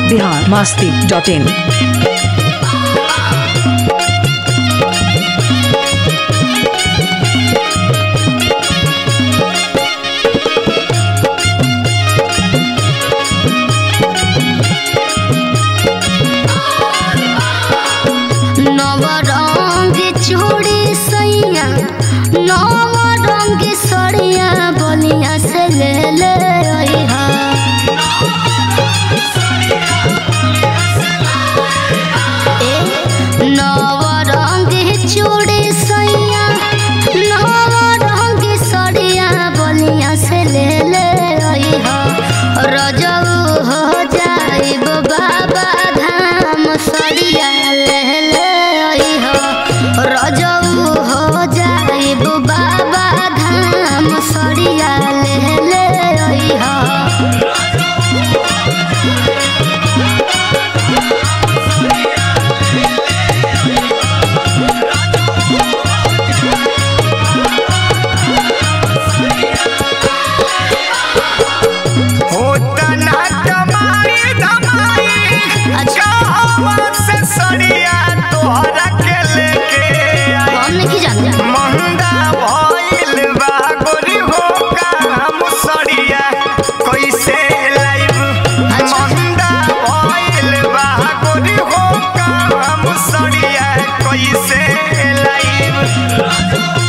Bihar Masti dot in नव रंग चूड़ी सैया नव रंग सड़िया बलिया से ले ले अइहा ए, नव रंग चूड़ी सैया नव रंग सड़िया बलिया से ले ले अइहा रजऊ हो जाइब बाबा धाम सड़िया ले ले अइहा रजऊ हो जाइब बाबा धाम सड़िया ले ले अइहा होता ना कमाई धमाई कहवा से सड़िया तोहरा के लेके आई हम नहीं जानते महंगा भइल बा गोरी हो काम सड़िया कैसे लाइब महंगा भइल बा गोरी हो काम सड़िया कैसे लाइब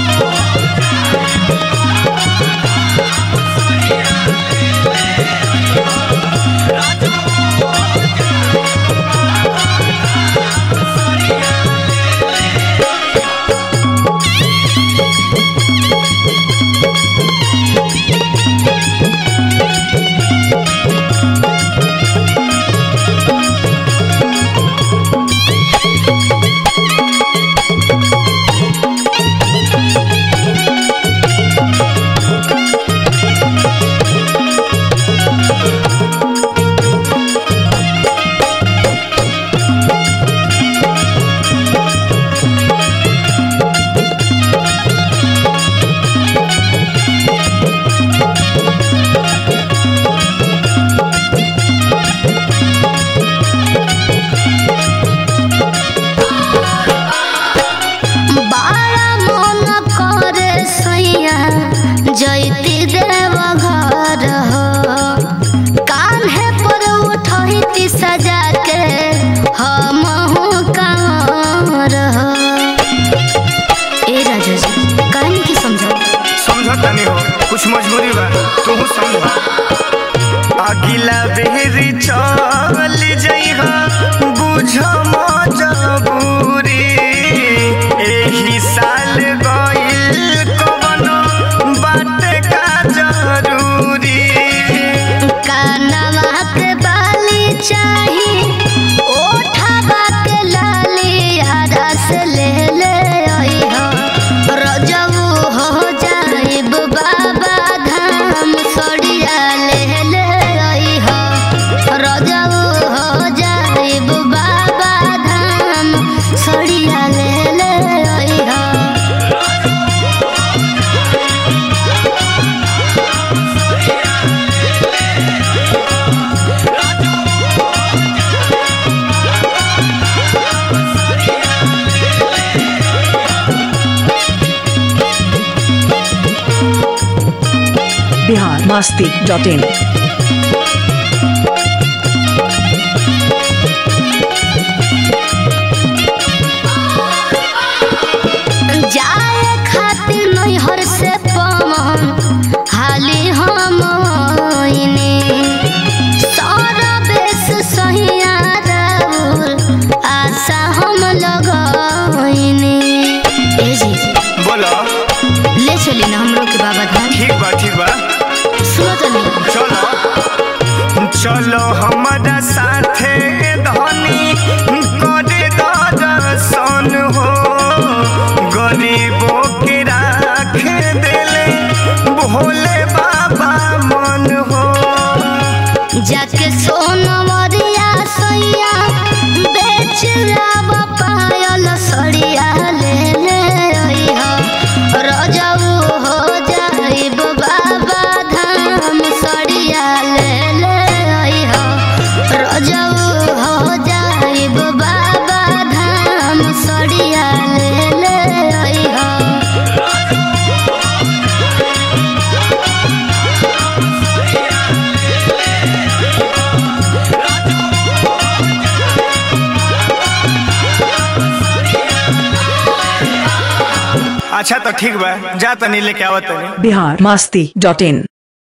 बारा मन करे सैया जैती देव घर हो कान्हे पर उठती सजा के हम कांवर हो ए राजा जी कहनी की समझो समझता नहीं हो कुछ मजबूरी बा तू समझ अगिला बेरी चल जइहा बुझ मजबूरी एही साल गइल कवनो बाटे का जरूरी कानवा के बाली चाही ओठवा के लाली रस ले ले अइहा रजऊ हो जाइब बाबा धाम सड़िया ले ले अइहा रजऊ हो जाइब बाबा धाम सड़िया ले ले अइहा बिहार मास्ती डॉट इन जाए खातिर नैहर से पवन हाली हम आइने सारा बेस सहिया राउर आशा हम लगइने ए जी बोलो ले चली ना हमरो के बाबा धाम ठीक बा ठीक बा सुनो तो नहीं चलो चलो हमारा साथे धनी करे दर्शन हो गरीबों के राख देले भोले बाबा मन हो जाके सोनवरिया सैया बेच लाब पायल सड़िया ले ले अइहा रजऊ हो जाइब बाबा धाम सड़िया ले ले अइहा रजऊ अच्छा तो ठीक बा जा तनी लेके आवत तनी बिहार मस्ती डॉट इन